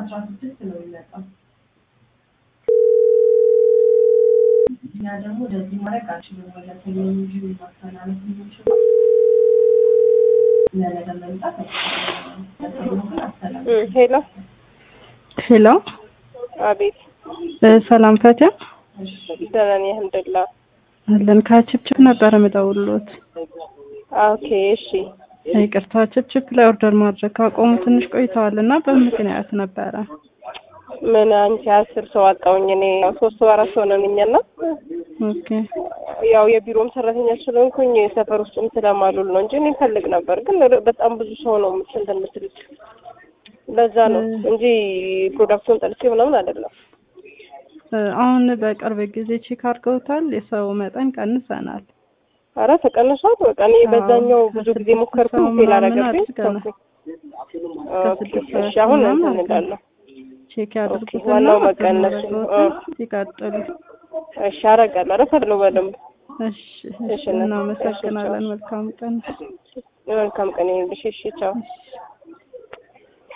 አስራ ስድስት ነው የሚመጣው። እኛ ደግሞ ወደዚህ ማድረግ አልችልም። ወደ ቴክኖሎጂ ማስተላለፍ የምንችለው ለነገ መምጣት አይችልም። ለሰኞ ግን አስተላልፍ ሄሎ ሄሎ አቤት እ ሰላም ፈቲያ ደህና ነኝ አልሐምዱሊላህ አለን ከችፕችፕ ነበር የምደውልሎት። ኦኬ እሺ ይቅርታ ችፕችፕ ላይ ኦርደር ማድረግ ካቆሙ ትንሽ ቆይተዋል እና በምክንያት ነበረ። ምን አንቺ አስር ሰው አጣውኝ እኔ ያው ሶስት ሰው አራት ሰው ነን እኛ እና ኦኬ ያው የቢሮም ሰራተኛ ስለሆንኩኝ ሰፈር ውስጥም ስለማሉል ነው እንጂ እኔ ፈልግ ነበር ግን ር- በጣም ብዙ ሰው ነው እንትን የምትሉት ለዛ ነው እንጂ ፕሮዳክቱን ጠልቼ ምናምን አይደለም እ አሁን በቅርብ ጊዜ ቼክ አድርገውታል። የሰው መጠን ቀንሰናል። አረ ተቀንሷል በቃ እኔ አዎ፣ በዛኛው ብዙ ጊዜ ከስድስት ሞከርኩ ሰው ፌል ምናምን አደረገብኝ አድርገናል። ተውኩኝ። ከስድስት ኦኬ፣ እሺ ሰው አሁን ምናምን እንትን እላለሁ ቼክ ያድርጉትና ዋናው ኦርደር መቀነሱ ነው። ማድረግዎትን ይቀጥሉ። እሺ አደርጋለሁ ኧረ ፈለው በደንብ እሺ እሺ፣ እሺ፣ እናመሰግናለን። መልካም ቀን። መልካም ቀን ይሁንልሽ እሺ ቻው እሺ